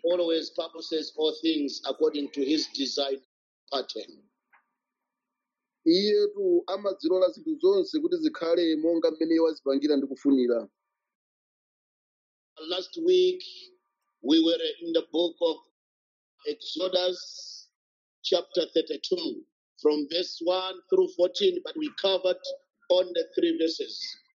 always purposes all things according to his design pattern. iyetu amadzilola zinthu zonse kuti zikhale monga mmene wazipangira ndi kufunira Last week, we were in the book of Exodus, chapter 32, from verse 1 through 14, but we covered on the three verses.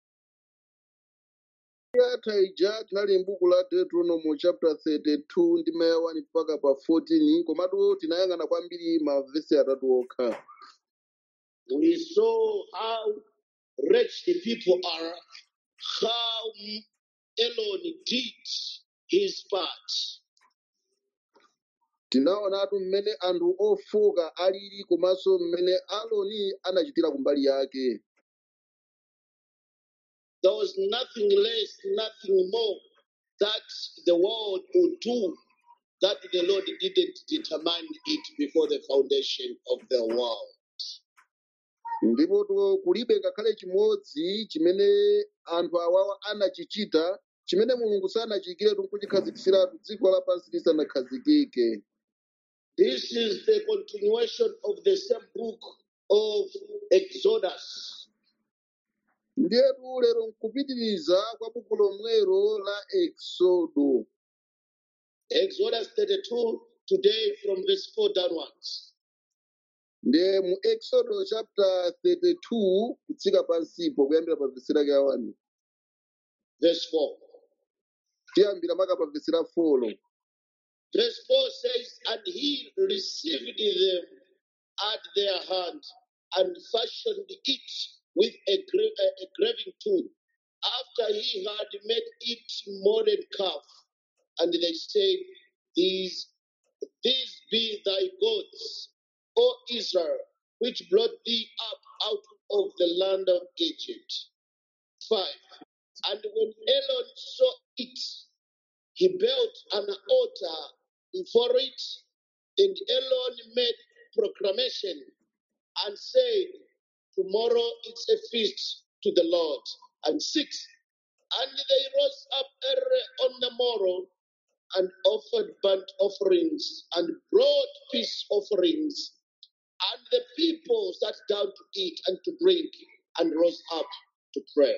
yatha ija tinali m'buku la deuteronomy chapter 32 ndi maya 1 mpaka pa 14 komatu tinayang'ana kwambiri mavesi atatu okha We saw how wretched the people are, how Elon did his part. tinaonatu mmene anthu ofoka alili komanso mmene aloni anachitira kumbali yake There was nothing less, nothing more that the world would do that the Lord didn't determine it before the foundation of the world. ndipo tu- kulibe ngakhale chimodzi chimene anthu awawa anachichita chimene mulungu sanachiyikire nkuchikhazikitsiratu dziko lapansi lisanakhazikike This is the continuation of the same book of Exodus. ndiyetu lero nkupitiriza kwa buku lomwero la exodo Exodus 32, today from verse 4 downwards. ndiye mu exodo chapter 32 kutsika pansipo kuyambira pa vesi lake awani Verse 4. tiyambira maka pa vesi la folo Verse 4 says, And he received them at their hand and fashioned it with a, gra- a a graving tool after he had made it modern calf. And they said, These, these be thy gods, O Israel, which brought thee up out of the land of Egypt. 5. And when Elon saw it, he built an altar before it, and Elon made proclamation and said, Tomorrow it's a feast to the Lord. And six, and they rose up early on the morrow and offered burnt offerings and brought peace offerings. And the people sat down to eat and to drink and rose up to pray.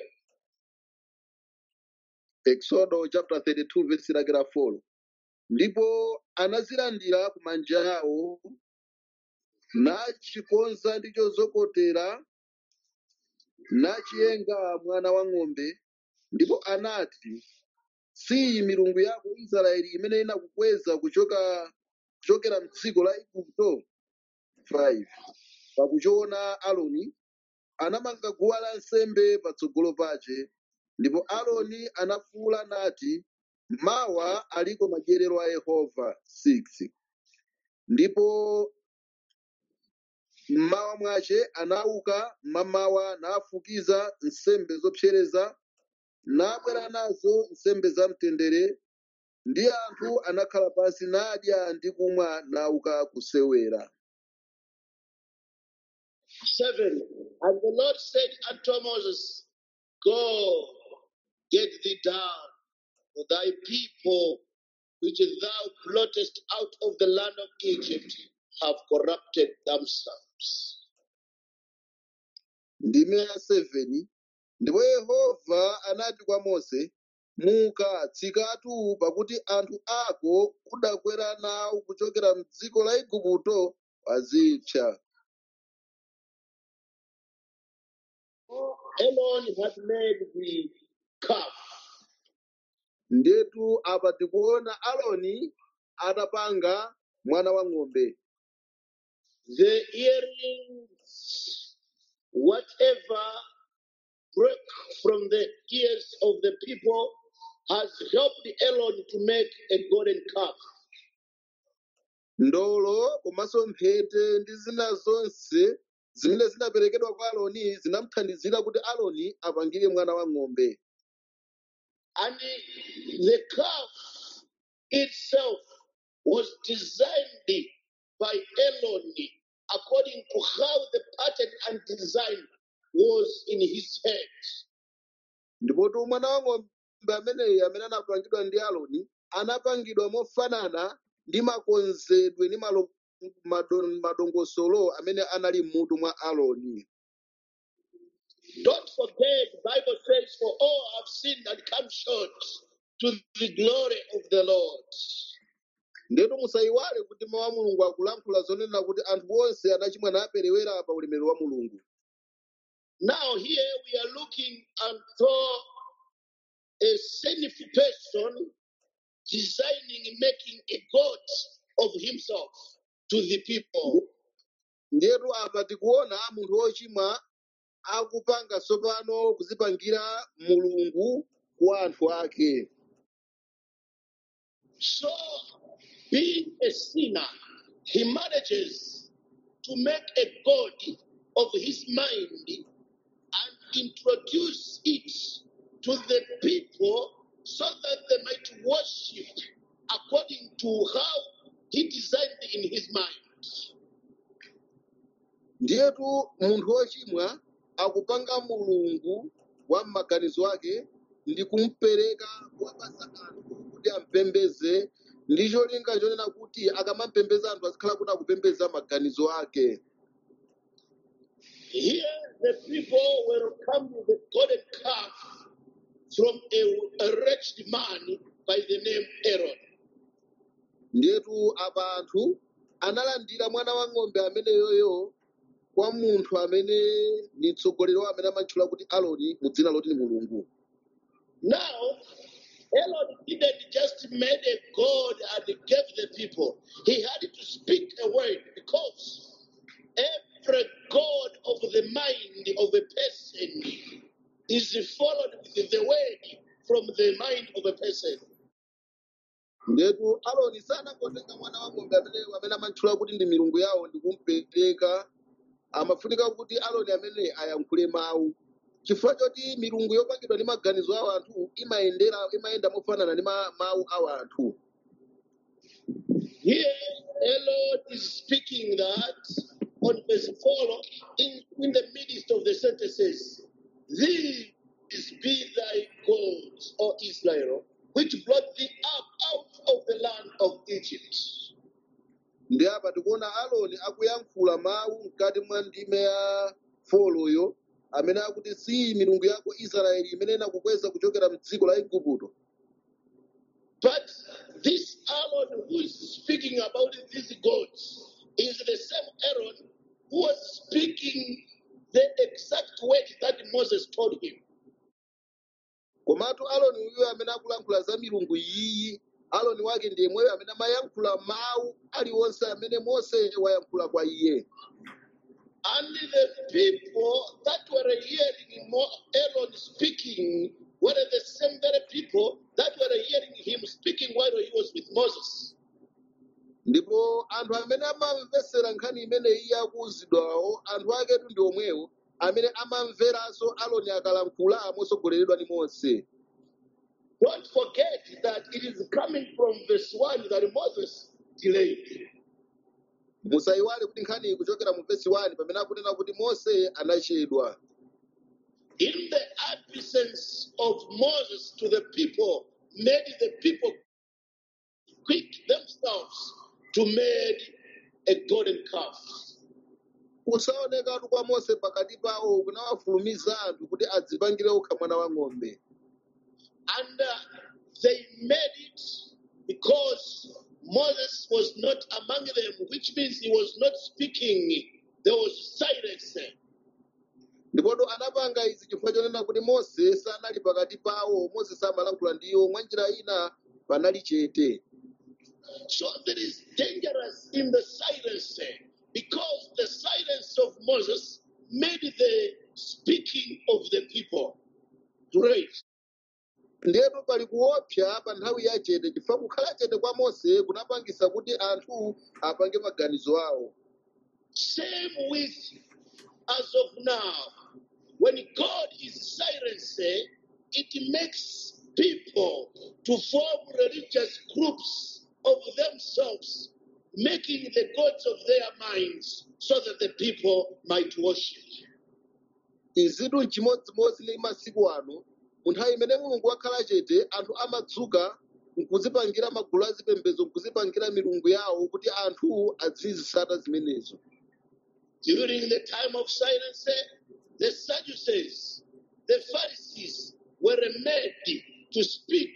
exodo chapter 32 vesi lake la folo ndipo anazilandira ku manja awo nachikonza ndi chozokotera nachiyenga mwana wa ng'ombe ndipo anati si milungu yako israeli imene inakukweza kuchoka kuchokera mdziko la igupto 5 pakuchiona aloni anamanga guwa lansembe patsogolo pache ndipo aloni anafuwula nati mawa aliko madyerero a yehova 6 ndipo mmawa mwache anauka mmamawa nafukiza nsembe zopsereza nabwera nazo nsembe zamtendere ndi anthu anakhala pansi nadya ndi kumwa nauka kusewera Seven. And the Lord said unto Moses, Go, get thee down, for thy people, which thou blottest out of the land of Egypt, have corrupted themselves. ndime ya 7 ndipo yehova anati kwa mose muka tsikatu pakuti anthu ako udakwera nawo kuchokera mdziko la igupto wazipsa Elon had made the calf. ndetu apa tikuona aloni atapanga mwana wa ng'ombe The earrings, whatever broke from the ears of the people, has helped Elon to make a golden calf. ndolo komanso mphete ndi zina zonse zimene zinaperekedwa kwa aloni zinamuthandizira kuti aloni apangire mwana wa ng'ombe And the calf itself was designed by Elon according to how the pattern and design was in his head. ndipotu mwana wa ng'ombe ameneyi amene anapangidwa ndi aloni anapangidwa mofanana ndi makonzedwe ndi malo- mado- madongosolo amene anali m'mutu mwa Aaroni. Don't forget, the Bible says, For all have sinned and come short to the glory of the Lord. Ndetu musayiwale kuti mawu a Mulungu akulankhula zonena kuti anthu onse anachimwa naperewera pa ulemerero wa Mulungu. Now, here we are looking unto a sinful person designing, making a God of himself to the people. Ndetu apa tikuona munthu wochimwa akupanga tsopano kuzipangira mulungu kwa anthu ake. So, being a sinner, he manages to make a God of his mind and introduce it to the people so that they might worship according to how he designed in his mind. Ndiyetu munthu wochimwa akupanga mulungu wa m'maganizo ake ndi kumupereka kuwapasa anthu kuti ampembeze ndi cholinga chonena kuti akamampembeza anthu azikhala kuti akupembeza maganizo ake. Here, the people were come with a golden calf from a, a wretched man by the name Aaron. Ndiyetu apa anthu analandira mwana wa ng'ombe ameneyoyo kwa munthu amene ni mtsogoleri wa amene amatchula kuti Aaroni mu dzina loti ni mulungu. Now, Aaron didn't just made a God and gave the people. He had to speak a word because every God of the mind of a person is followed with the word from the mind of a person. Ndetu Aaroni sanangotenga mwana wa ng'ombe amene amene amatchula kuti ndi milungu yawo ndi kumupereka amafunika kuti Aaroni amene ayankhule mawu. Chifukwa choti milungu yopangidwa ndi maganizo a anthu imayendera imayenda mofanana ndi ma- mawu a anthu. Here, Aaron is speaking that on verse 4, in, in the midst of the sentences, These be thy gods, O Israel, which brought thee up out of the land of Egypt. Ndi apa tikuona Aaroni akuyankhula mawu mkati mwa ndime ya foloyo amene akuti si milungu yako Israeli imene inakukweza kuchokera m'dziko la Igupto. But this Aaron who is speaking about these gods is the same Aaron who was speaking the exact word that Moses told him. Komatu Aaroni uyo amene akulankhula za milungu iyi, Aaroni wake ndiye mweyo amene amayankhula mawu aliwonse amene Mose wayankhula kwa iye. And the people that were hearing Mo- Aaron speaking were the same very people that were hearing him speaking while he was with Moses. Ndipo anthu amene amamvesera nkhani imene iye akuwuzidwawo, anthu aketu ndi omwewo amene amamveranso Aaroni akalankhula mosogoleredwa ndi Mose. Don't forget that it is coming from verse 1 that Moses delayed. musayiwale kuti nkhani iyi kuchokera mu vesi 1 pamene akunena kuti mose anachedwa In the absence of Moses to the people, made the people quick themselves to make a golden calf. kusaonekatu kwa mose pakati pawo kunawafulumiza anthu kuti adzipangire okha mwana wa ng'ombe And uh, they made it because Moses was not among them, which means he was not speaking. There was silence. ndipotu anapanga izi chifukwa chonena kuti mose sanali pakati pawo mose samalankhula ndiwo mwa njira ina panali chete So that is dangerous in the silence because the silence of Moses made the speaking of the people great. ndiyetu pali kuopsa pa nthawi ya chete chifukwa kukhala chete kwa mose kunapangisa kuti anthu apange maganizo awo Same with as of now. When God is silenced, it makes people to form religious groups of themselves, making the gods of their minds so that the people might worship. izitu n'chimodzimodzi ndi masiku ano mu nthawi imene mulungu wakhala chete anthu amadzuka nkuzipangira magulu azipembedzo nkuzipangira milungu yawo kuti anthu azizisata zimenezo During the time of silence, the Sadducees, the Pharisees were made to speak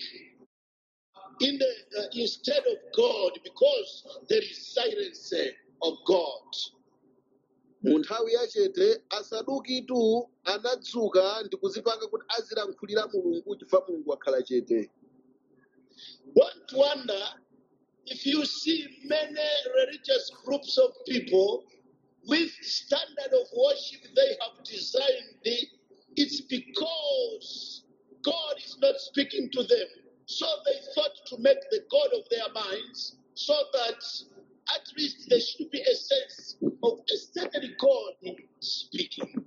in the, uh, instead of God because there is silence of God. mu nthawi yachete asadukitu anadzuka ndi kuzipanga kuti azilankhulira mulungu chifukwa mulungu wakhala chete Don't wonder if you see many religious groups of people with standard of worship they have designed, it's because God is not speaking to them. So they thought to make the God of their minds so that at least there should be a sense of a certain God speaking.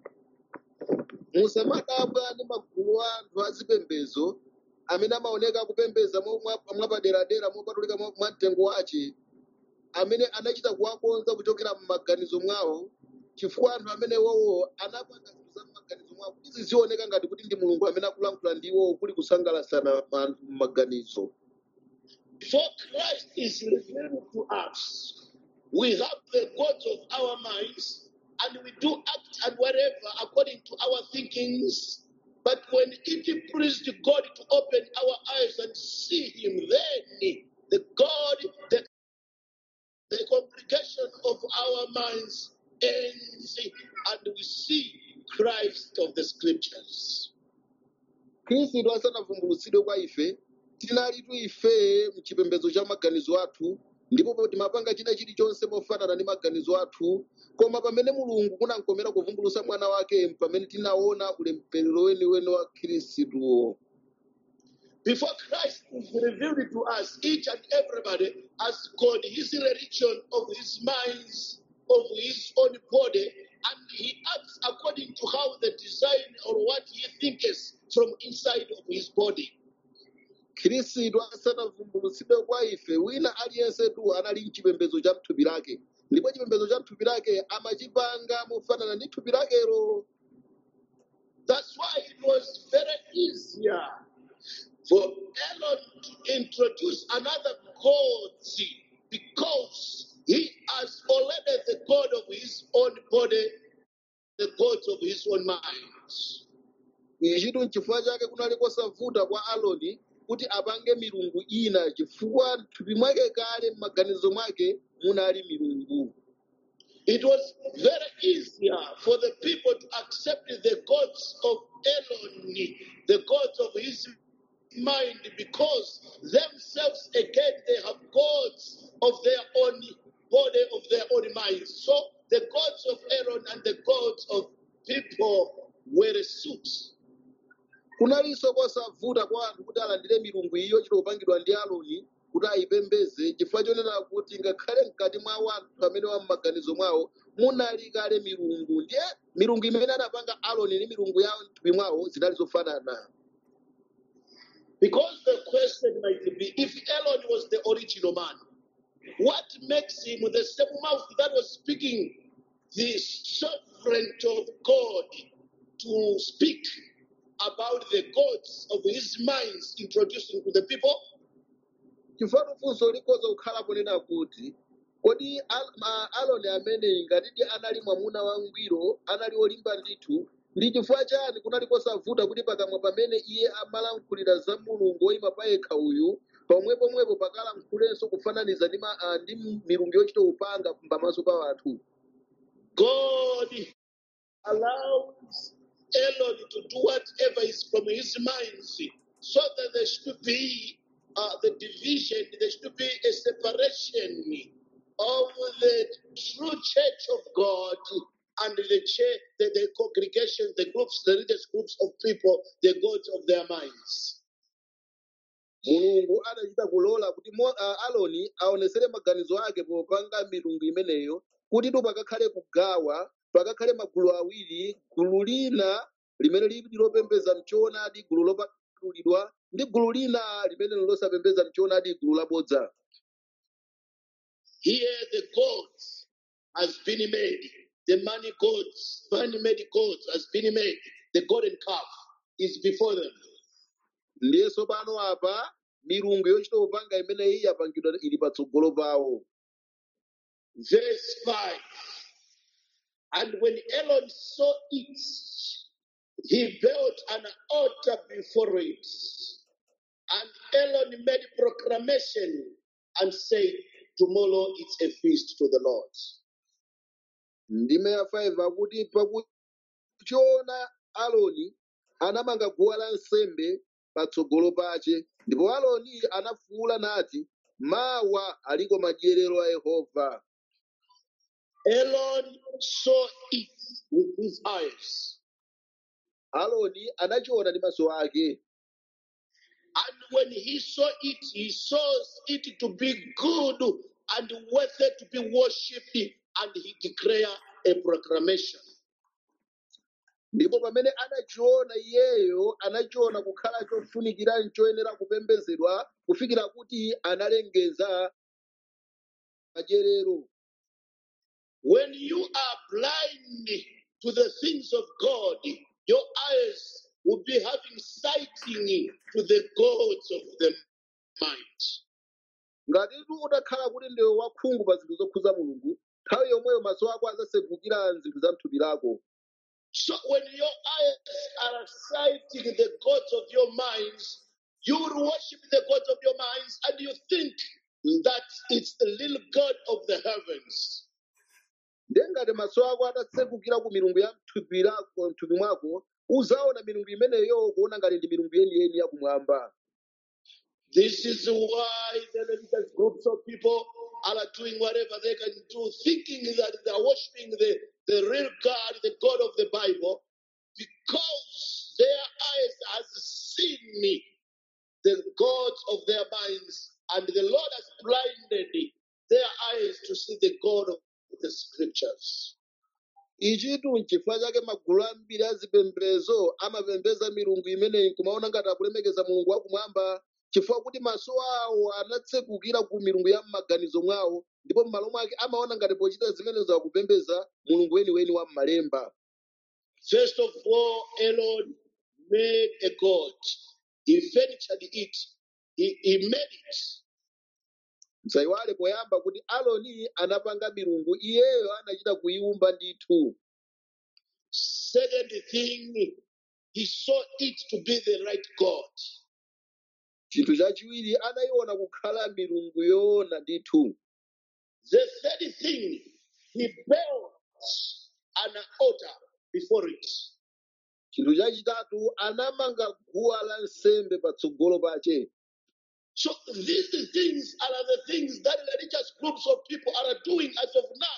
musamadabwa ndi magulu a anthu azipembedzo amene amaoneka akupembedza mwa- mwa- mwapaderadera mopatulika mwa mwa mtengo wace amene anachita kuwakonza kuchokera m'maganizo mwawo chifukwa anthu amene wowo anapanga zinthu za m'maganizo mwawo kuti zizioneka ngati kuti ndi mulungu amene akulankhula ndi iwowo kuli kusangalasana anthu m'maganizo Before Christ is revealed to us, we have the gods of our minds and we do act and whatever according to our thinkings. But when it pleased God to open our eyes and see Him, then the God, the, the congregation of our minds ends and we see Christ of the scriptures. khristu asanavumbulutsidwe kwa ife tinalitu ife mchipembedzo cha maganizo athu ndipo timapanga china chilichonse mofanana ndi maganizo athu koma pamene mulungu kunankomera kuvumbulutsa mwana wake pamene tinaona ulemerero weniweni wa khristuwo Before Christ is revealed to us, each and everybody has got his religion of his minds, of his own body, and he acts according to how the design or what he thinks from inside of his body. khristu asanavumbulutsidwe kwa ife wina aliyensetu anali mchipembedzo cha mthupi lake ndipo chipembedzo cha mthupi lake amachipanga mofanana ndi thupi lakelo That's why it was very easier for Elon to introduce another God because he has already the God of his own body, the gods of his own minds. ichitu n'chifukwa chake kunali kosavuta kwa aloni kuti apange milungu ina chifukwa m'thupi mwake kale m'maganizo mwake munali milungu It was very easier for the people to accept the gods of Elon, the gods of his mind, because themselves again they have gods of their own body, of their own minds. So the gods of Aaron and the gods of people were suits. kunalinso kosavuta kwa anthu kuti alandire milungu iyo chitopangidwa ndi aloni kuti ayipembeze chifukwa chonena kuti ngakhale mkati mwa anthu amene wa m'maganizo mwawo munali kale milungu ndiye milungu imene anapanga aloni ndi milungu yawo m'thupi mwawo zinali zofanana Because the question might be if Elon was the original man, what makes him the same mouth that was speaking the sovereignty of God to speak about the gods of his minds introducing to the people? chifukwa funso likhoza kukhala ponena kuti kodi Al- ma- aloni ameneyi ngatidi anali mwamuna wangwiro anali olimba ndithu ndi chifukwa chani kunali kosavuta kuti pakamwa pamene iye amalankhulira za mulungu woyima payekha uyu pomwepomwepo pakalankhulenso kufananiza ndi ma- ah, ndi milungu yochita upanga pamaso pa anthu God allows Elon to do whatever is from his mind so that there should be uh, the division, there should be a separation of the true church of God and the church, the, the congregation, the groups, the religious groups of people, the gods of their minds. mulungu adachita kulola kuti Mo- ah, aloni aonesere maganizo ake popanga milungu imeneyo kuti tu pakakhale kugawa pakakhale magulu awiri gulu lina limene lili lopembeza mchoonadi gulu lopatulidwa ndi gulu lina limene losapembeza mchoonadi gulu labodza Here the gods has been made. The money gods, money-made gods has been made. The golden calf is before them. ndiye tsopano apa milungu yochita kupanga imeneyi yapangidwa ili patsogolo pawo Verse 5. And when Aaron saw it, he built an altar before it. And Aaron made proclamation and said, Tomorrow it's a feast to the Lord. ndime ya 5 akuti pakuchiona aloni anamanga guwa lansembe patsogolo pace ndipo aloni anafuwula nati mawa aliko madyerero a yehova Aaron saw it with his eyes. aloni anachiona ndi maso ake And when he saw it, he saw it to be good and worthy to be worshipped, and he declared a proclamation. ndipo pamene anachiona iyeyo anachiona kukhala chofunikira choyenera kupembedzedwa kufikira kuti analengeza madyerero When you are blind to the things of God, your eyes will be having sighting to the gods of the mind. ngati tu utakhala kuti ndiwe wakhungu pa zinthu zokhuza mulungu nthawi yomweyo maso ako azasegukira zinthu za mthupi lako So when your eyes are sighting the gods of your minds, you will worship the gods of your minds and you think that it's the little God of the heavens. ndiye ngati maso ako atasegukira ku milungu ya mthupi lako mthupi mwako uzaona milungu imeneyo kuona ngati ndi milungu yeniyeni yakumwamba This is why the religious groups of people are doing whatever they can do, thinking that they are worshiping the, the real God, the God of the Bible, because their eyes has seen the gods of their minds, and the Lord has blinded their eyes to see the God of the scriptures. ichitu nchifukwa chake magulu ambiri azipembedzo amapembedza milungu imeneyi kumaona ngati akulemekeza mulungu wakumwamba chifukwa kuti maso awo anatsegukira ku milungu ya m'maganizo mwawo ndipo m'malo mwake amaona ngati pochita zimenezo akupembedza mulungu weniweni wa m'malemba First of all, Aaron made a god. He furnished it. He, he made it. msayiwale poyamba kuti aloni anapanga milungu iyeyo anachita kuyiwumba ndithu Second thing, he saw it to be the right God. chinthu chachiwiri anayiona kukhala milungu yoona ndithu The third thing, he built an altar before it. chinthu chachitatu anamanga guwa la nsembe patsogolo pache So these things are the things that religious groups of people are doing as of now.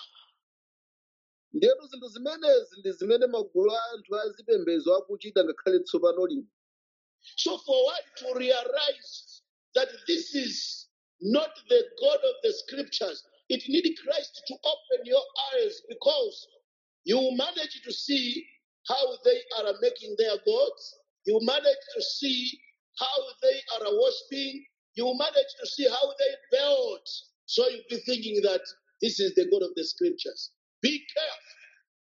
ndiyetu zinthu zimenezi ndi zimene magulu a anthu azipembedzo akuchita ngakhale tsopano lino So for one to realize that this is not the God of the scriptures, it needs Christ to open your eyes because you manage to see how they are making their gods. You manage to see how they are worshiping. You manage to see how they build. So you'll be thinking that this is the God of the scriptures. Be careful.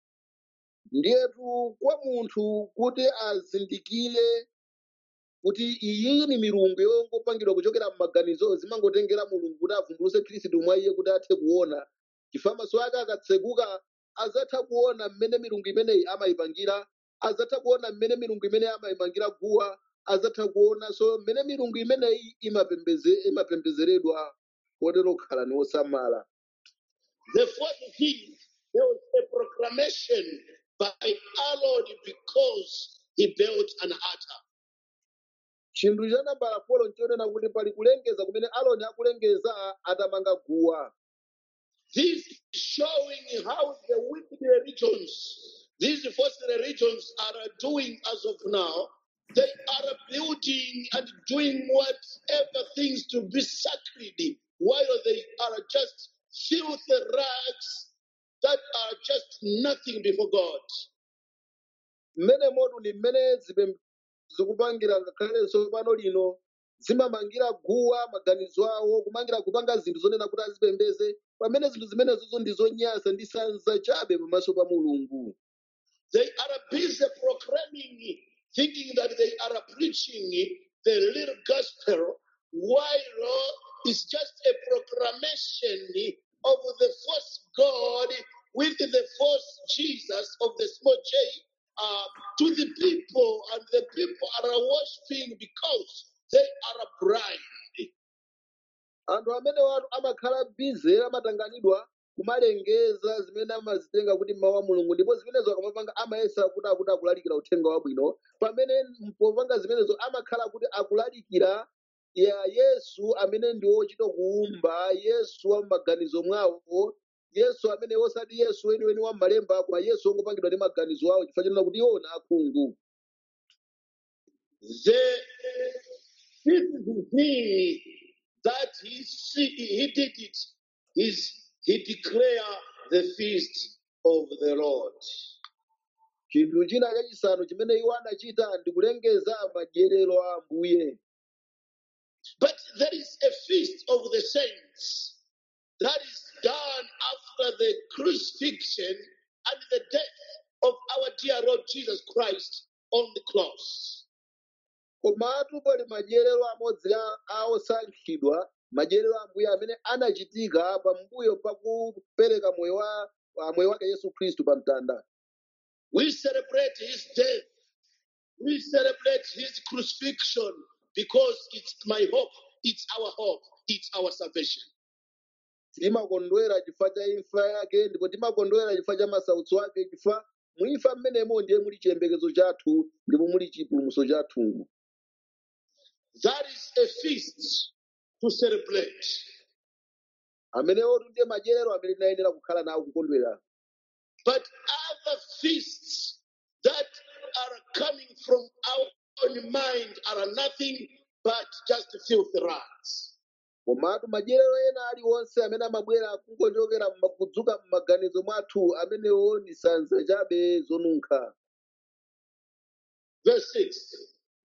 ndiyetu kwa munthu kuti azindikire kuti iyi ni milungu yongopangidwa kuchokera m'maganizo zimangotengera mulungu kuti avumbuluse khristu mwa iye kuti athe kuona chifukwa maso ake akatseguka azatha kuona mmene milungu imeneyi amayipangira azatha kuona mmene milungu imeneyi amayimangira guwa azatha kuonanso mmene milungu imeneyi imapembeze- imapembezeredwa kotero kukhala ni osamala The fourth thing, there was a proclamation by our Lord because he built an altar. chinthu cha nambala folo nchonena kuti pali kulengeza kumene aloni akulengeza atamanga guwa This is showing how the wicked religions, these false religions are doing as of now. They are building and doing whatever things to be sacred, while they are just filthy rags that are just nothing before God. mmene motu ndi mmene zipem- zikupangira ngakhalenso pano lino zimamangira guwa maganizo awo kumangira kupanga zinthu zonena kuti azipembeze pamene zinthu zimenezozo ndi zonyansa ndi sanza chabe pamaso pa mulungu They are busy proclaiming, thinking that they are preaching the little gospel, while is just a proclamation of the false God with the false Jesus of the small j uh, to the people, and the people are worshiping because they are blind. anthu amene watu amakhala bize amatanganidwa kumalengeza zimene amazitenga kuti mawu a mulungu ndipo zimenezo akamapanga amayesa kuti akuti akulalikira uthenga wabwino pamene popanga zimenezo amakhala kuti akulalikira ya yesu amene ndi wochita kuumba yesu wa m'maganizo mwawo yesu amene osati yesu weniweni wa m'malemba koma yesu wongopangidwa ndi maganizo awo chifukwa chanena kuti iwo na akhungu The fifth thing that he see, he did it is he declare the feast of the Lord. chinthu china chachisanu chimene iwo anachita ndi kulengeza madyerero a ambuye But there is a feast of the saints that is done after the crucifixion and the death of our dear Lord Jesus Christ on the cross. komatu pali madyerero amodzi a a osankhidwa madyerero a ambuye amene anachitika pambuyo pakupereka moyo wa wa moyo wake yesu khristu pa mtanda We celebrate his death. We celebrate his crucifixion because it's my hope, it's our hope, it's our salvation. timakondwera chifukwa cha imfa yake ndipo timakondwera chifukwa cha masautso ake chifukwa muimfa mmenemo ndiye muli chiyembekezo chathu ndipo muli chipulumutso chathu That is a feast to celebrate. amenewotu ndiye madyerero amene tinayenera kukhala nawo kukondwera But other feasts that are coming from our own mind are nothing but just filthy rags. komatu madyerero ena aliwonse amene amabwera kungochokera mma- kudzuka m'maganizo mwathu amenewo ndi sanza chabe zonunkha Verse 6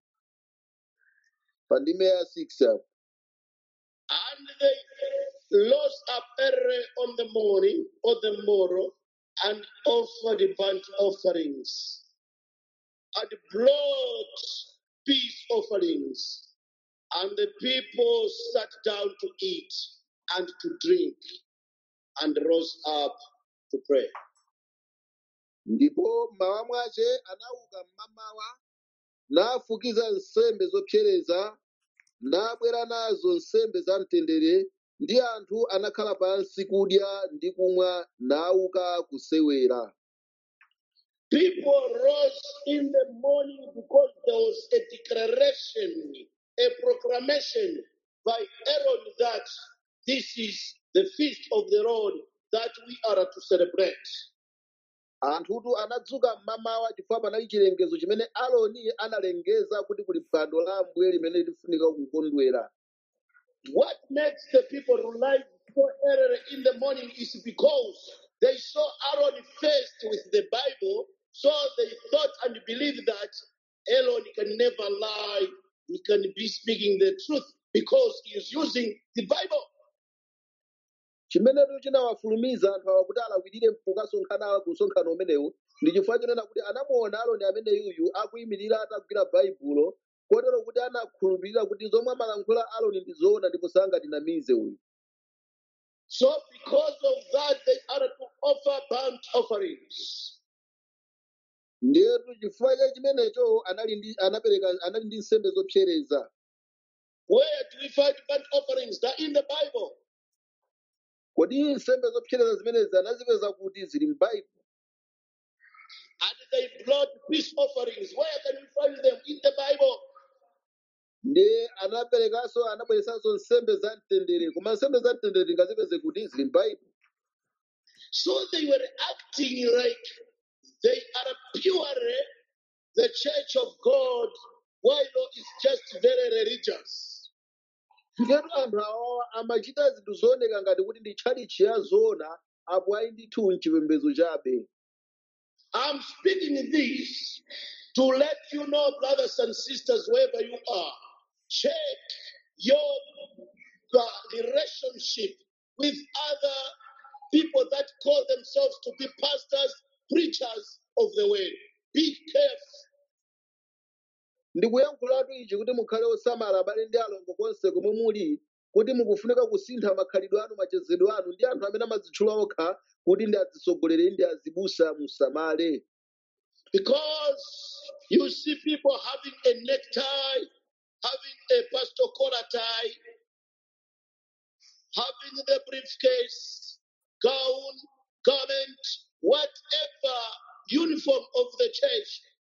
pa ndime ya 6 apo And they rose up early on the morning or the morrow and offered burnt offerings and brought peace offerings. And the people sat down to eat and to drink and rose up to pray. ndipo mmawa mwache anauka mmamawa nafukiza nsembe zopsereza nabwera nazo nsembe za mtendere ndi anthu anakhala pansi kudya ndi kumwa nauka kusewera People rose in the morning because there was a declaration, a proclamation by Aaron that this is the feast of the Lord that we are to celebrate. anthutu anadzuka mmamawa chifukwa panali chilengezo chimene aloni analengeza kuti kuli phwando la ambuye limene lifunika kukondwera What makes the people rise so early in the morning is because they saw Aaron faced with the Bible, so they thought and believed that Aaron can never lie. He can be speaking the truth because he is using the Bible. chimenetu chinawafulumiza anthu awa kuti alawirire pokasonkhana ku msonkhano umenewu ndi chifukwa chonena kuti anamuona aloni amene yuyu akuyimirira atagwira baibulo kotero kuti anakhulupirira kuti zomwe amalankhula aloni ndi zoona ndipo sangatinamize uyu So, because of that, they are to offer burnt offerings. ndiyetu chifukwa cha chimenecho anali ndi anapereka anali ndi nsembe zopsereza Where do we find burnt offerings? They're in the Bible. kodi nsembe zopsereza zimenezi anazipeza kuti zili m'baibulo And they brought peace offerings. Where can we find them? In the Bible. ndi anaperekanso anabweresanso nsembe za mtendere koma nsembe za mtendere tingazipeze kuti zili m'baibulo So they were acting like they are purely the church of God, while it's just very religious. Ngetu anthu awawa amachita zinthu zooneka ngati kuti ndi tchalitchi ya zoona apo ayi ndithu mchipembedzo chabe I'm speaking this to let you know, brothers and sisters, wherever you are, check your uh, relationship with other people that call themselves to be pastors, preachers of the word. Be careful. ndikuyankhulatu ichi kuti mukhale osamala abale ndi alongo konse komwe muli kuti mukufunika kusintha makhalidwe anu machezedwe anu ndi anthu amene amadzitchula okha kuti ndi atsogoleri ndi azibusa musamale Because you see people having a necktie, having a pastor collar tie, having the briefcase, gown, garment, whatever uniform of the church,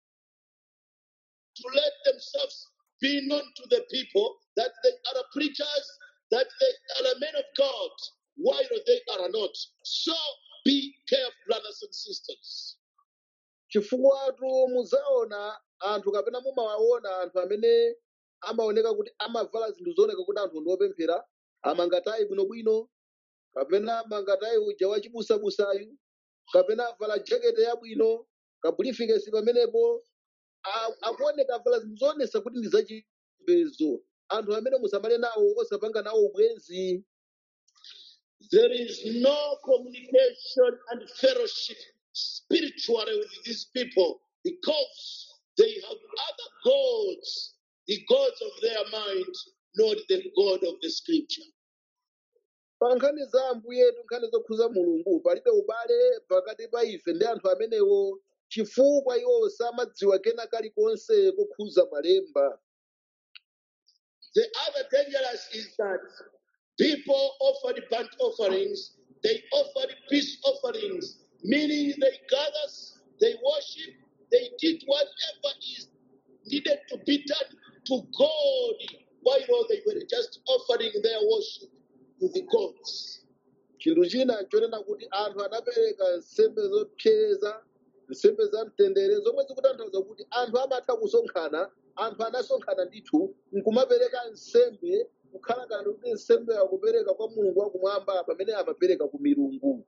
to let themselves be known to the people that they are preachers, that they are men of God, while they are not. So be careful, brothers and sisters. chifukwa-tu muzaona anthu kapena mumawaona anthu amene amaoneka kuti amavala zinthu zooneka kuti anthu ndi opemphera amangatayi bwinobwino kapena amangatayi uja wachibusabusayu kapena avala jakete yabwino kabulifikesi pamenepo a- akuoneka avala zinthu zoonesa kuti ndi zachipembedzo anthu amene musamale nawo osapanga nawo ubwenzi There is no communication and fellowship spiritually with these people because they have other gods, the gods of their mind, not the God of the scripture. pa nkhani za ambuyetu nkhani zokhuza mulungu palibe ubale pakati pa ife ndi anthu amenewo chifukwa iwo samadziwa kena kalikonse kokhuza malemba The other dangerous is that people offered burnt offerings, they offered peace offerings, meaning they gather, they worship, they did whatever is needed to be done to God, while they were just offering their worship to the gods. chinthu china nchonena kuti anthu anapereka nsembe zopsereza nsembe za mtendere zomwe zikutanthauza kuti anthu amatha kusonkhana anthu anasonkhana ndithu nkumapereka nsembe kukhala ngati kuti nsembe akupereka kwa mulungu wakumwamba pamene amapereka ku milungu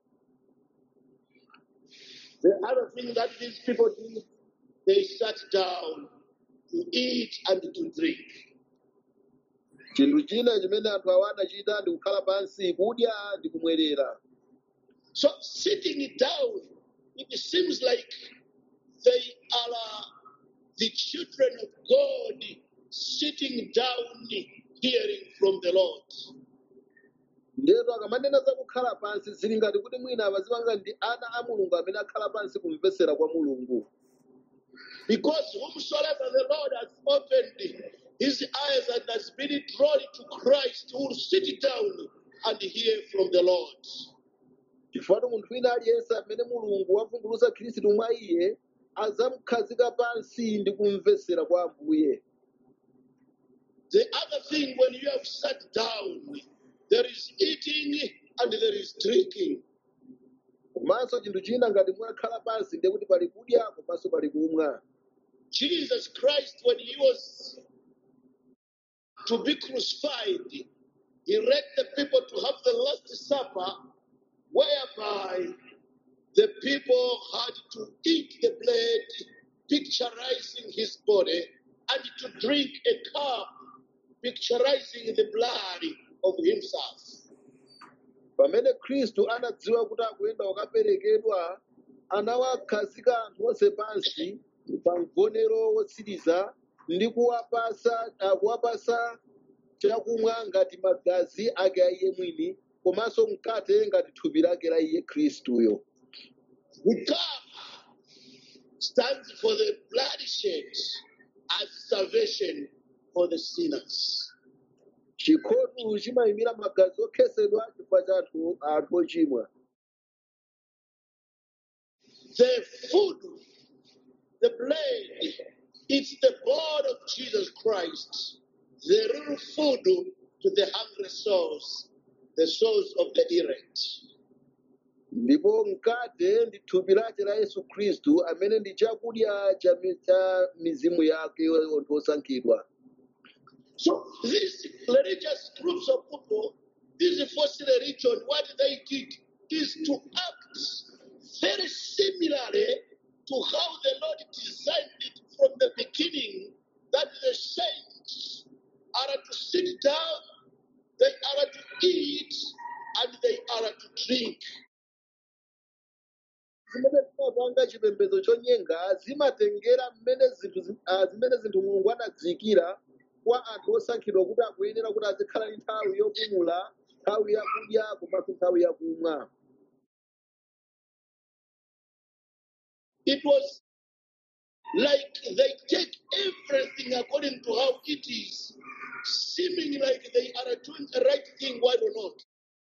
The other thing that these people did, they sat down to eat and to drink. chinthu china chimene anthu awa anachita ndi kukhala pansi kudya ndi kumwerera So sitting down, it seems like they are uh, the children of God sitting down hearing from the Lord. ndeto akamanena za kukhala pansi zili ngati kuti mwina amazipanga ndi ana a mulungu amene akhala pansi kumvetsera kwa mulungu Because whomsoever the Lord has opened his eyes and has been drawn to Christ, who will sit down and hear from the Lord. chifukwa munthu wina aliyense amene mulungu wavumbulutsa khristu mwa iye adzamukhazika pansi ndi kumvetsera kwa ambuye The other thing, when you have sat down, there is eating and there is drinking. komanso chinthu china ngati mwakhala pansi ndiye kuti pali kudya komanso pali kumwa Jesus Christ, when he was to be crucified, he led the people to have the Last Supper, whereby the people had to eat the bread, picturizing his body, and to drink a cup, picturizing the blood of himself. pamene khristu anadziwa kuti akuyenda kukaperekedwa anawakhazika anthu onse pansi pa mgonero wotsiriza ndi kuwapasa ah, kuwapasa chakumwa ngati magazi ake a iye mwini komanso mkate ngati thupi lake la iye khristuyo The cup stands for the blood shed as salvation for the sinners. chikhotu chimayimira magazi okhetsedwa chifukwa cha anthu anthu ochimwa The food, the bread, it's the blood of Jesus Christ, the real food to the hungry souls, the souls of the elect. ndipo mkate ndi thupi lake la yesu khristu amene ndi chakudya cha mi- cha mizimu yake anthu osankhidwa So these religious groups of people, this false religion, what they did is to act very similarly to how the Lord designed it from the beginning, that the saints are to sit down, they are to eat, and they are to drink. zimene zimapanga chipembedzo chonyenga zimatengera mmene zinthu zi- ah, zimene zinthu mulungu anaziyikira kwa anthu osankhidwa kuti akuyenera kuti azikhala ndi nthawi yopumula nthawi yakudya komanso nthawi yakumwa It was like they take everything according to how it is, seeming like they are doing the right thing, why or not?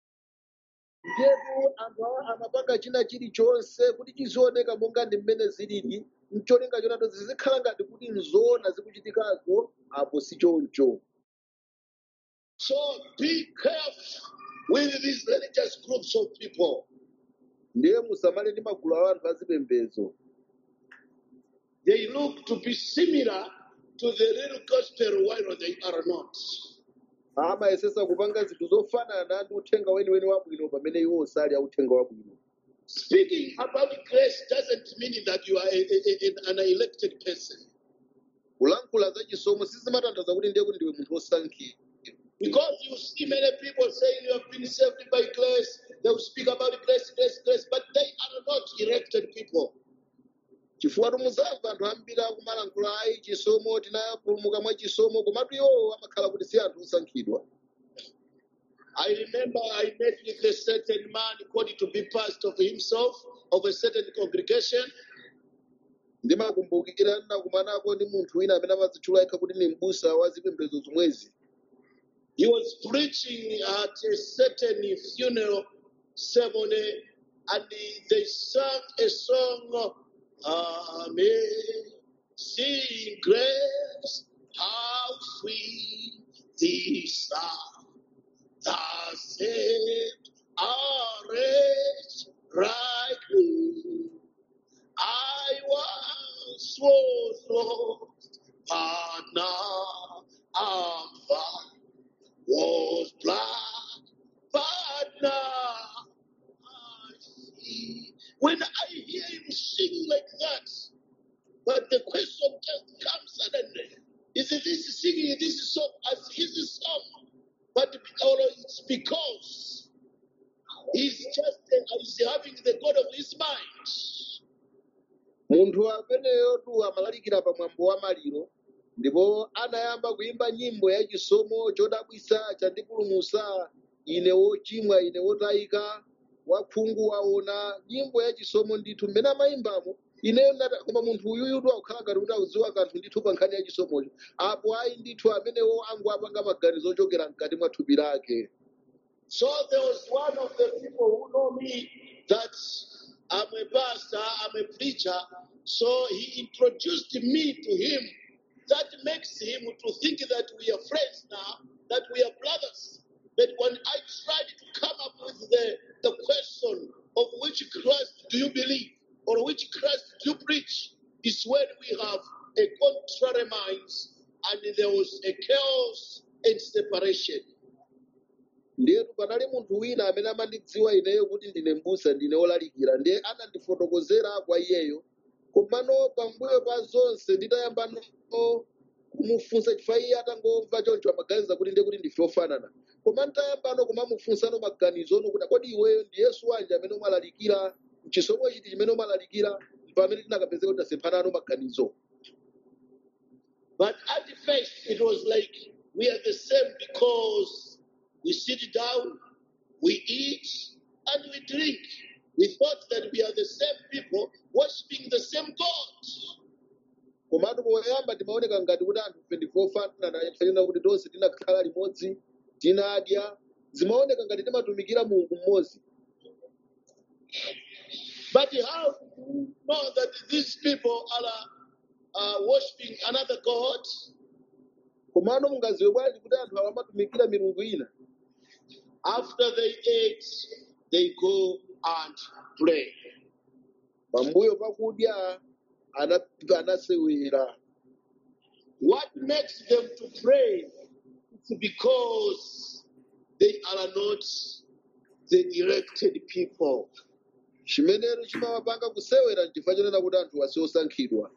ndipo anthu awa amapanga china chilichonse kuti chizioneka monga ndi mmene zilili mcholinga chonato zizikhala ngati kuti nzoona zikuchitikazo apo si choncho So be careful with these religious groups of people. ndiye musamale ndi magulu a anthu azipembedzo They look to be similar to the real gospel, while they are not. amayesesa kupanga zinthu zofanana ndi uthenga weniweni wabwino pamene iwo osali a uthenga wabwino Speaking about grace doesn't mean that you are a, a- a- an elected person. kulankhula za chisomo sizimatanthauza kuti ndiye kuti ndiwe munthu wosankhidwa Because you see many people saying you have been saved by grace, they will speak about grace, grace, grace, but they are not elected people. chifukwa muzamva anthu ambiri akumalankhula ayi chisomo tinapulumuka mwa chisomo komatu iwowo amakhala kuti si anthu osankhidwa I remember I met with a certain man called to be pastor of himself of a certain congregation. ndimakumbukira ndinakumanako ndi munthu wina amene amadzitchula yekha kuti ni m'busa wa zipembedzo zomwezi He was preaching at a certain funeral ceremony and they sang a song, Amazing Grace, how sweet the sound that saved a wretch like me. I once was lost, but now I'm found. Was blind, but now I see. When I hear him sing like that, but the question just comes suddenly: Is this singing this song as his song? But or it's because he's just he's having the God of his mind. munthu ameneyotu amalalikira pamwambo wa maliro ndipo anayamba kuimba nyimbo ya chisomo chodabwisa chandipulumusa ine wochimwa ine wotayika wakhungu waona nyimbo ya chisomo ndithu mmene amayimbamo ineyo ndati koma munthu uyuyutu akukhala ngati kuti akudziwa kanthu ndithu pa nkhani ya chisomocho apo ayi ndithu amenewo angu apanga maganizo ochokera mkati mwa thupi lake So there was one of the people who know me that I'm a pastor, I'm a preacher. So he introduced me to him. That makes him to think that we are friends now, that we are brothers. But when I tried to come up with the, the question of which Christ do you believe or which Christ do you preach, is when we have a contrary minds and there was a chaos and separation. ndiyetu panali munthu wina amene amandidziwa ineyo kuti ndine m'busa ndine wolalikira ndiye anandifotokozera kwa iyeyo komano pambuyo pa zonse nditayamba no kumufunsa chifukwa iye atangomva choncho amaganiza kuti ndiye kuti ndife ofanana koma nditayambano kumamufunsano maganizono kuti kodi iweyo ndi yesu wanji amene umalalikira chisomo chiti chimene umalalikira pamene tinakapezeka kuti tasemphanano maganizo But at first, it was like we are the same because we sit down, we eat, and we drink. We thought that we are the same people worshiping the same God. komatu poyamba timaoneka ngati kuti anthu ife ndife ofanana tifanena kuti tonse tinakhala limodzi tinadya zimaoneka ngati timatumikira mulungu mmodzi But how do we know that these people are uh, worshiping another God? komano mungaziwe bwanji kuti anthu awa amatumikira milungu ina After they ate, they go and pray. pambuyo pakudya ana- anasewera What makes them to pray? It's because they are not the elected people. chimenero chimawapanga kusewera nchifukwa chonena kuti anthu wasi osankhidwa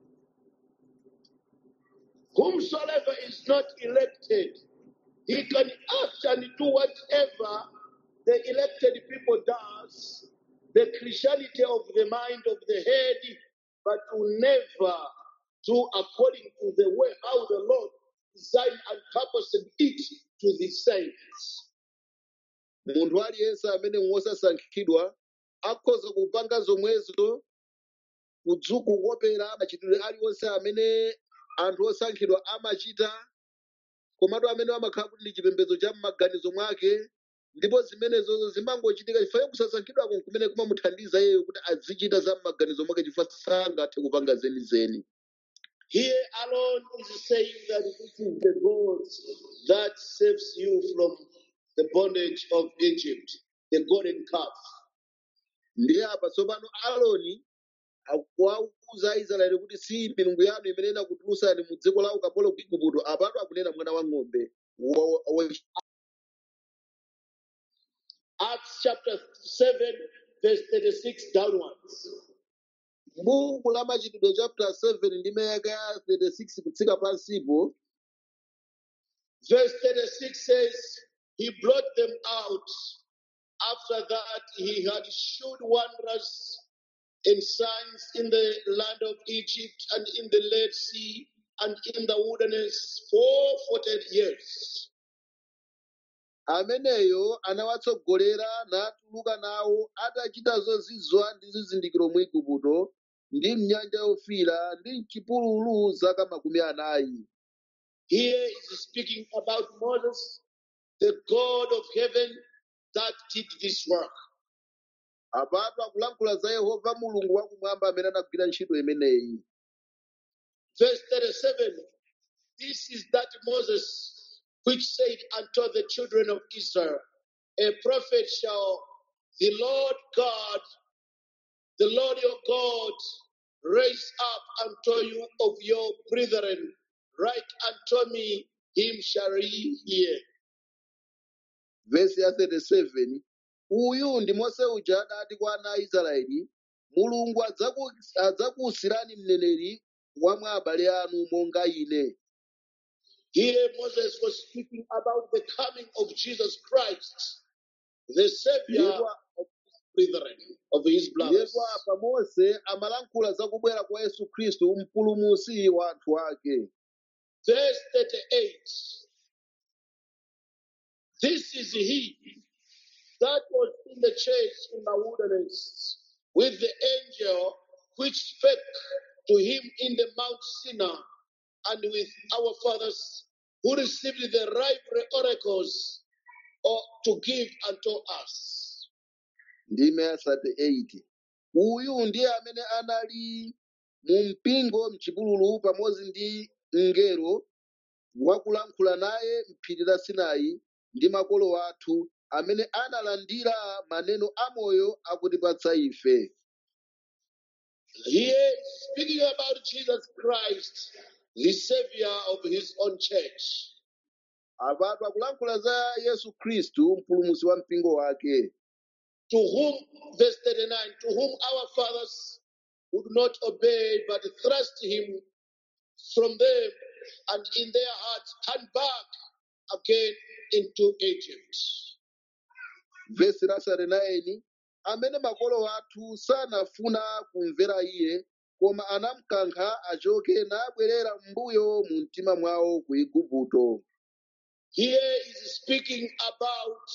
Whomsoever is not elected, he can act and do whatever the elected people does the Christianity of the mind of the head, but to never do according to the way how the Lord designed and purposed it to the saints. munthu aliyense amene wosasankhidwa akhoza kupanga zomwezo kudzu kukopera machitidwe aliwonse amene anthu osankhidwa amachita komatu amene amakhala kuti ndi chipembedzo cha m'maganizo mwake ndipo zimenezozo zimangochitika chifukwa kusasankhidwako kumene kumamuthandiza iyeyo kuti azichita za m'maganizo mwake chifukwa sangathe kupanga zenizeni Here alone is saying that this is the God that saves you from the bondage of Egypt, the golden calf. ndiye apa tsopano aloni akuwauza aisraeli kuti si milungu yanu imene inakutulutsani mu dziko la ukapolo ku igupto apatu akunena mwana wa ng'ombe wa- wa- Acts chapter 7, verse 36 downwards. buku la machitidwe chapter 7 ndi mayaka ya 36 kutsika pansipo Verse 36 says, He brought them out. After that, he had showed wonders and signs in the land of Egypt and in the Red Sea and in the wilderness for 40 years. ameneyo anawatsogolera natuluka nawo atachita zozizwa ndi zizindikiro mu igupto ndi mnyanja yofiira ndi mchipululu zaka makumi anayi Here is speaking about Moses, the God of heaven that did this work. apatu akulankhula za yehova mulungu wakumwamba amene anagwira ntchito imeneyi Verse 37 This is that Moses which said unto the children of Israel, A prophet shall the Lord God, the Lord your God, raise up unto you of your brethren, like unto me, him shall ye hear. vesi ya 37 uyu ndi mose uja adati kwa ana a israeli mulungu adzaku- adzakuwusirani mneneri wa mwa abale anu monga ine Here Moses was speaking about the coming of Jesus Christ, the Savior Ndipo- of his brethren, of his brothers. ndipo apa mose amalankhula za kubwera kwa yesu khristu mpulumusi wa anthu ake Verse 38 This is he that was in the church in the wilderness with the angel which spake to him in the Mount Sinai and with our fathers who received the rivalry oracles or to give unto us. ndime ya 38 uyu ndiye amene anali mu mpingo mchipululu pamodzi ndi mngelo wakulankhula naye m'phiri la sinai ndi makolo athu amene analandira maneno amoyo akutipatsa ife Here speaking about Jesus Christ, the Savior of his own church. apatu akulankhula za yesu khristu mpulumusi wa mpingo wake to whom, verse 39, to whom our fathers would not obey, but thrust him from them, and in their hearts turned back again into Egypt. vesi la 39 amene makolo athu sanafuna kumvera iye koma anamukankha achoke nabwerera m'mbuyo mu mtima mwawo ku igupto Here is speaking about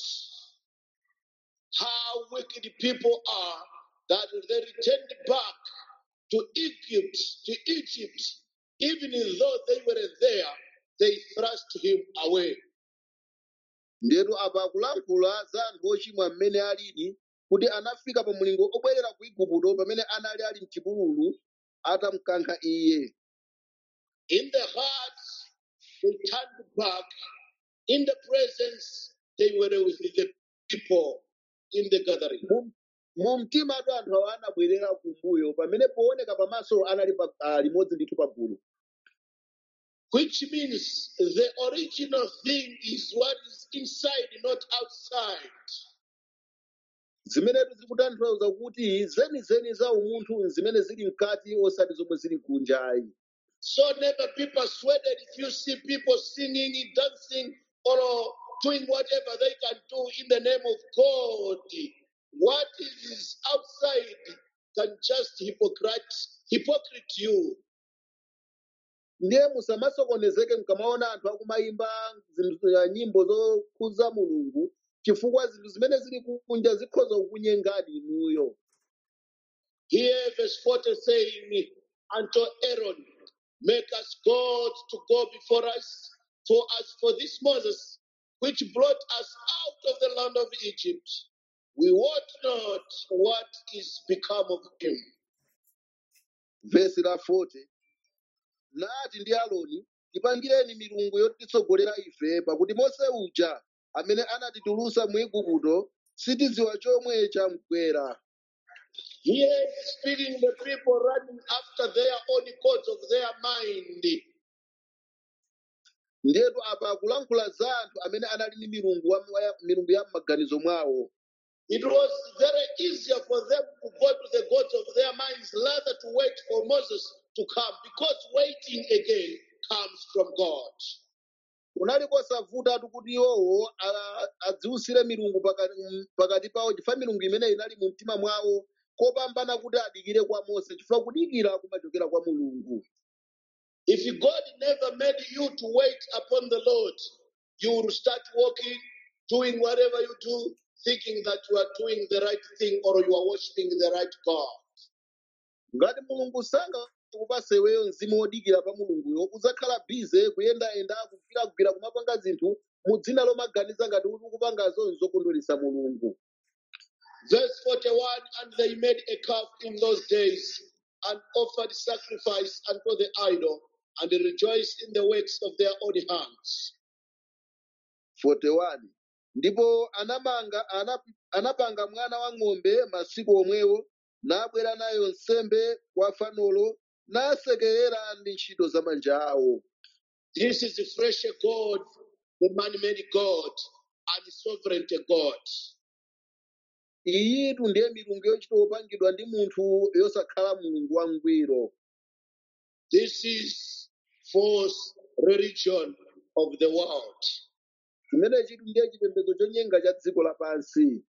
how wicked people are, that they returned back to Egypt, to Egypt, even though they were there, they thrust him away. ndetu apa akulankhula za anthu ochimwa mmene alili kuti anafika pa mulingo obwerera ku igupto pamene anali ali mchipululu atamukankha iye In the heart, they turned back. In the presence, they were with the people in the gathering. Mu- mu mtimatu anthu awo anabwerera kumbuyo pamene pooneka pamaso anali pa- ah, limodzi ndithu pa gulu Which means the original thing is what is inside, not outside. zimenetu zikutanthauza kuti zenizeni za umunthu zimene zili mkati osati zomwe zili kunjayi So never be persuaded if you see people singing, dancing, or doing whatever they can do in the name of God. what is outside can just hypocrite, hypocrite you. ndiye musamasokonezeke mkamaona anthu akumayimba zinthu- uh, nyimbo zokhuza mulungu chifukwa zinthu zimene zili kunja zikhoza kukunyengani inuyo Here, verse 40 saying, Unto Aaron, make us gods to go before us. For as for this Moses, which brought us out of the land of Egypt, we wot not what is become of him. vesi la 40 nati ndi aloni tipangireni milungu yotitsogolera ife pakuti mose uja amene anatitulusa mu igupto sitidziwa chomwe chamkwera Here is speaking the people running after their own gods of their mind. ndiyetu apa akulankhula za anthu amene anali ndi milungu wa- wa- milungu ya m'maganizo mwawo It was very easier for them to go to the gods of their minds rather to wait for Moses to come because waiting again comes from God. kunali kosavutatu kuti iwowo a- adziwusire milungu pakati m- pakati pawo chifukwa milungu imene inali mu mtima mwawo kopambana kuti adikire kwa mose chifukwa kudikira kumachokera kwa mulungu If God never made you to wait upon the Lord, you will start walking, doing whatever you do, thinking that you are doing the right thing or you are worshiping the right God. ngati mulungu sangakupase iweyo mzimu wodikira pa mulunguyo udzakhala bize kuyendayenda kugwiragwira kumapanga zinthu mu dzina lomaganiza ngati kuti ukupanga zonse zokondweretsa mulungu Verse 41 And they made a calf in those days and offered sacrifice unto the idol and rejoiced in the works of their own hands. 41 ndipo anamanga anap, anapanga mwana wa ng'ombe masiku omwewo nabwera nayo nsembe kwa fanolo nasekerera ndi ntchito za manja awo This is the fresh God, the man made God, and the sovereign God. iyitu ndiye milungu yochita opangidwa ndi munthu yosakhala mulungu wangwiro This is false religion of the world. chimene chitu ndiye chipembedzo chonyenga cha dziko lapansi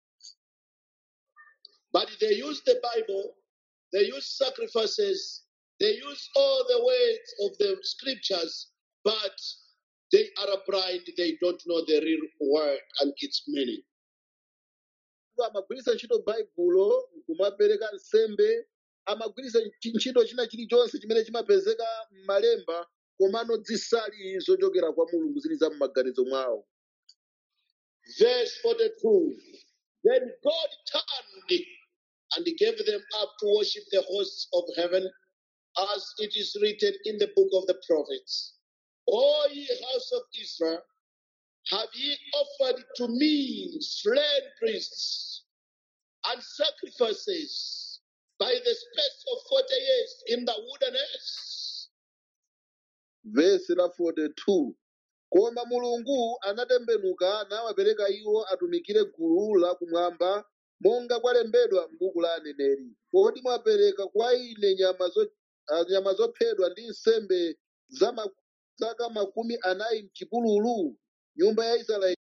But they use the Bible, they use sacrifices, they use all the words of the scriptures, but they are blind, they don't know the real word and its meaning. Iwo amagwiritsa ntchito baibulo kumapereka nsembe amagwiritsa nchi- ntchito china chilichonse chimene chimapezeka m'malemba komano zisali zochokera kwa mulungu zili za m'maganizo mwawo Verse 42 Then God turned and gave them up to worship the hosts of heaven, as it is written in the book of the prophets. O ye house of Israel, have ye offered to me slain priests and sacrifices by the space of 40 years in the wilderness? vesi la 42 koma mulungu anatembenuka nawapereka iwo atumikire gulu la kumwamba monga kwalembedwa m'buku la aneneri kodi mwapereka kwa ine nyama zo- ah, nyama zophedwa ndi nsembe za ma- zaka makumi anayi m'chipululu nyumba ya israeli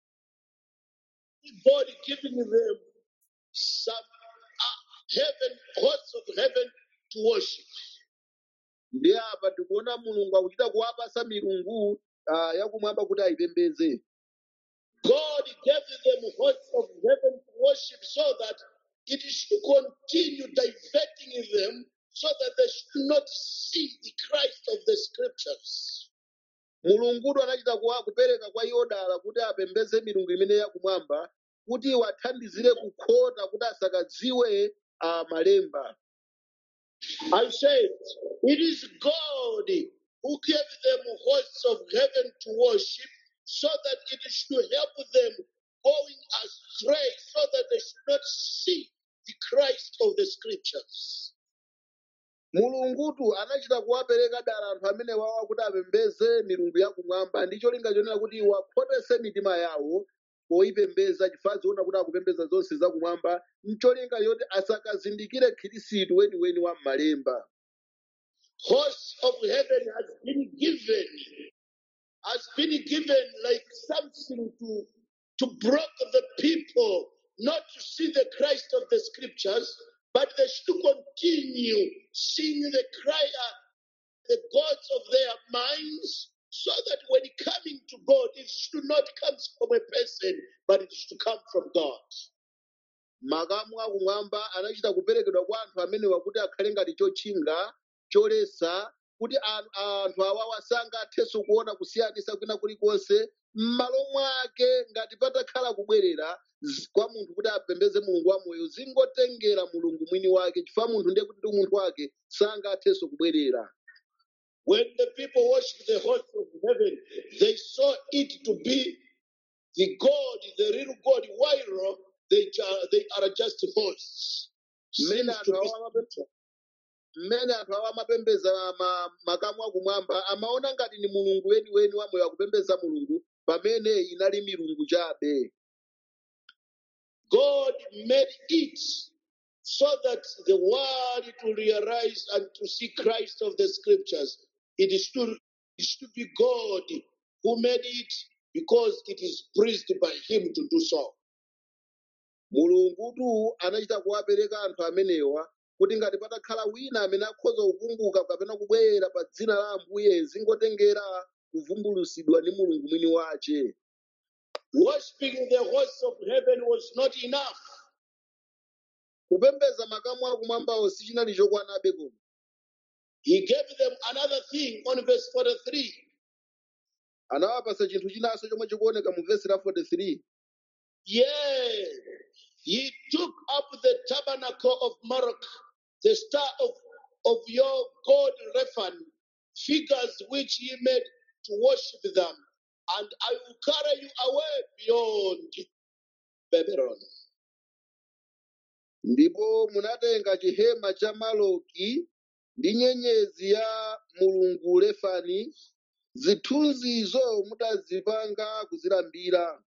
God giving them some uh, heaven, hosts of heaven to worship. ndi apa tikuona mulungu akuchita kuwapasa milungu ah, yakumwamba kuti ayipembedze God gave them hosts of heaven to worship so that it should continue diverting them so that they should not see the Christ of the scriptures. mulungudu anachita kuwa kupereka kwa iwo dala kuti apembedze milungu imene yakumwamba kuti wathandizire kukhota kuti asakadziwe a malemba I said, it is God who gave them hosts of heaven to worship so that it should help them going astray so that they should not see the Christ of the scriptures. mulungutu anachita kuwapereka dala anthu amene wawa kuti apembedze milungu yakumwamba ndi cholinga chonena kuti wakhotese mitima yawo poyipembedza chifukwa ziona kuti akupembedza zonse zakumwamba mcholinga choti asakazindikire khirisitu weniweni wa m'malemba hosts of heaven has been given, has been given like something to, to block the people not to see the Christ of the scriptures, but they should continue seeing the cry, uh, the gods of their minds, so that when coming to God, it should not come from a person, but it should come from God. makamu akumwamba anachita kuperekedwa kwa anthu amenewa kuti akhale ngati chotchinga cholesa kuti an- anthu awawa sangathenso kuona kusiyanisa kwina kulikonse m'malo mwake ngati patakhala kubwerera z- kwa munthu kuti apembeze mulungu wamoyo zingotengera mulungu mwini wake chifukwa munthu ndiye kuti ndi munthu wake sangathenso kubwerera When the people worship the host of heaven, they saw it to be the God, the real God, while they, ju- they are just hosts. mmene Seems to anthu be awa amape- mmene anthu awa amapembeza ma- makamu akumwamba amaona ngati ni mulungu weniweni wamoyo akupembeza mulungu pamene inali milungu chabe God made it so that the world to realize and to see Christ of the scriptures. It is to, it should be God who made it because it is pleased by Him to do so. mulungutu anachita kuwapereka anthu amenewa kuti ngati patakhala wina amene akhoza kukumbuka kapena kubwera pa dzina la ambuye zingotengera kuvumbulusidwa ndi mulungu mwini wace Worshipping the hosts of heaven was not enough. kupembeza makamu akumwambawo sichinali chokwanabe koma He gave them another thing on verse 43. anawapasa chinthu chinanso chomwe chikuoneka mu vesi la 43 Yea, ye took up the tabernacle of Moloch, the star of, of your god Rephan, figures which ye made to worship them, and I will carry you away beyond Babylon. ndipo munatenga chihema cha maloki ndi nyenyezi ya mulungu lefani zithunzizo mudazipanga kuzilambira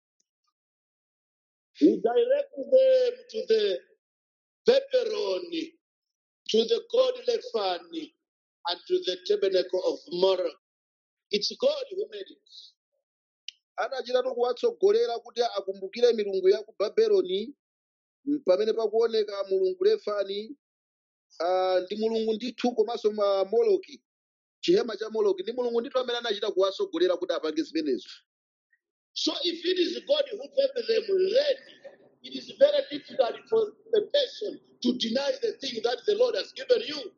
He directed them to the Babylon, to the god Rephan, and to the tabernacle of Moloch. It's God who made it. adachitatu kuwatsogolera kuti akumbukire milungu ya ku babeloni m- pamene pakuoneka mulungu lefani ah, ndi mulungu ndithu komanso ma moloki chihema cha moloki ndi mulungu ndithu amene anachita kuwatsogolera kuti apange zimenezo So if it is God who gave them then it is very difficult for a person to deny the thing that the Lord has given you.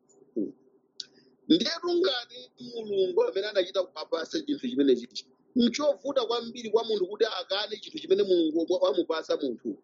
ndiyetu ngati mulungu amene anachita kumapasa chinthu chimenechi nchovuta kwambiri kwa munthu kuti akane chinthu chimene mulungu wa- wamupasa munthu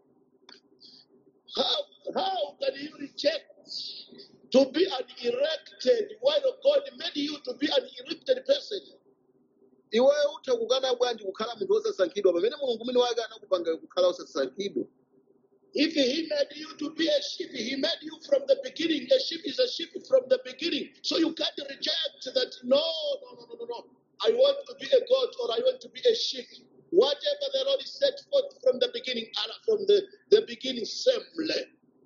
How, how can you reject to be an elected while God made you to be an elected person? iweyo utha kukana bwanji kukhala munthu wosasankhidwa pamene mulungu mwini wake anakupanga kukhala wosasankhidwa If he made you to be a sheep, he made you from the beginning. A sheep is a sheep from the beginning. So you can't reject that. No, no, no, no, no, no. I want to be a goat or I want to be a sheep. Whatever the Lord set forth from the beginning, and from the, the beginning, assembly.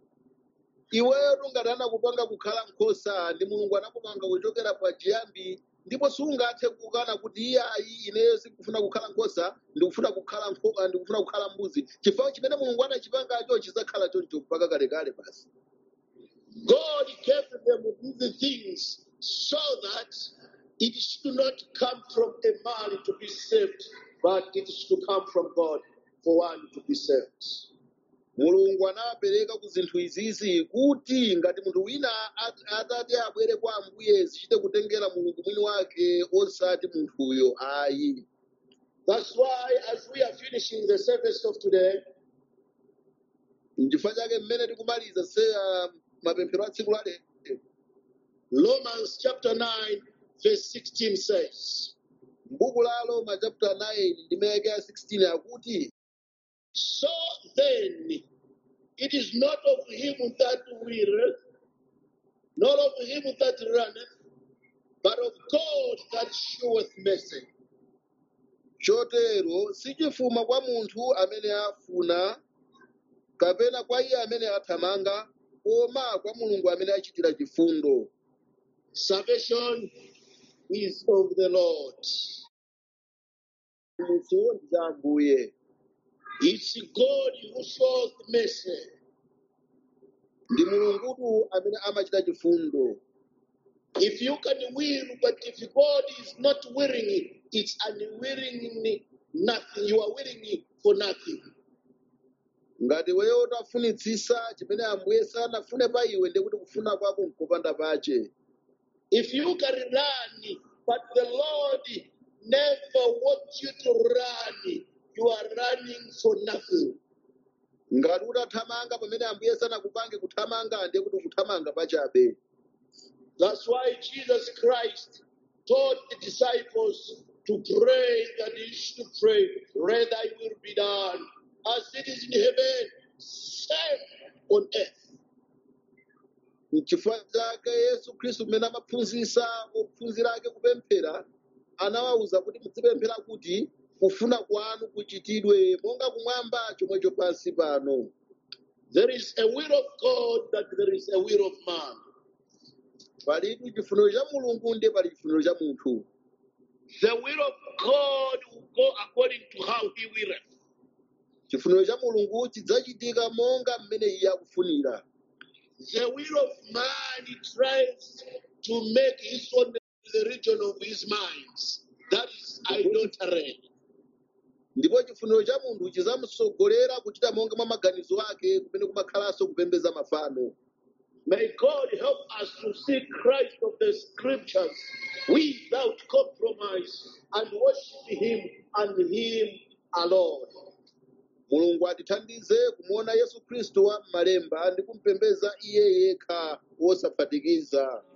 iweyo ngati anakupanga kukhala nkhosa ndi mulungu anakupanga kuchokera pa chiyambi ndipo sungathe kukana kuti iye ayi ineyo sikufuna kukhala nkhosa ndikufuna kukhala nkho- ndikufuna kukhala mbuzi chifukwa chimene mulungu anachipangacho chizakhala choncho mpaka kalekale basi God gave them these things so that it should not come from a man to be saved, but it should come from God for one to be saved. mulungu anawapereka ku zinthu izizi kuti ngati munthu wina at- atati abwere kwa ambuye zichite kutengera mulungu mwini wake osati munthuyo ayi That's why, as we are finishing the service of today, n'chifukwa chake mmene tikumaliza se ah, mapemphero a tsiku la lero Romans chapter 9, verse 16 says, m'buku la roma chapter 9 ndi mayake ya 16 akuti So then, it is not of him that willeth, not of him that runneth, but of God that showeth mercy. chotero sichifuma kwa munthu amene afuna kapena kwa iye amene athamanga koma kwa mulungu amene achitira chifundo Salvation is of the Lord. munthuwo ndi za ambuye It's God who shows mercy. ndi mulungutu amene amachita chifundo If you can will, but if God is not willing, it's unwilling nothing. You are willing for nothing. ngati weyo utafunitsisa chimene ambuye sanafune pa iwe ndi kuti kufuna kwako nkopanda pache If you can run, but the Lord never wants you to run, you are running for nothing. ngati utathamanga pamene ambuye sanakupange kuthamanga ndiye kuti kuthamanga pachabe That's why Jesus Christ taught the disciples to pray that they should pray, let thy will be done, as it is in heaven, same on earth. n'chifukwa chake yesu khristu mmene amaphunzitsa ophunzira ake kupemphera anawawuza kuti muzipemphera kuti kufuna kwanu kuchitidwe monga kumwamba chomwecho pansi pano There is a will of God that there is a will of man. palitu chifuniro cha mulungu ndiye pali chifuniro cha munthu The will of God will go according to how he willeth. chifuniro cha mulungu chidzachitika monga mmene iye akufunira The will of man he tries to make his own the region of his minds. That is idolatry. ndipo chifuniro cha munthu chidzamusogolera kuchita monga mwa maganizo ake kumene kumakhalanso kupembedza mafano May God help us to see Christ of the scriptures without compromise and worship him and him alone. mulungu atithandize kumuona yesu khristu wa m'malemba ndi kumpembedza iye yekha wosaphatikiza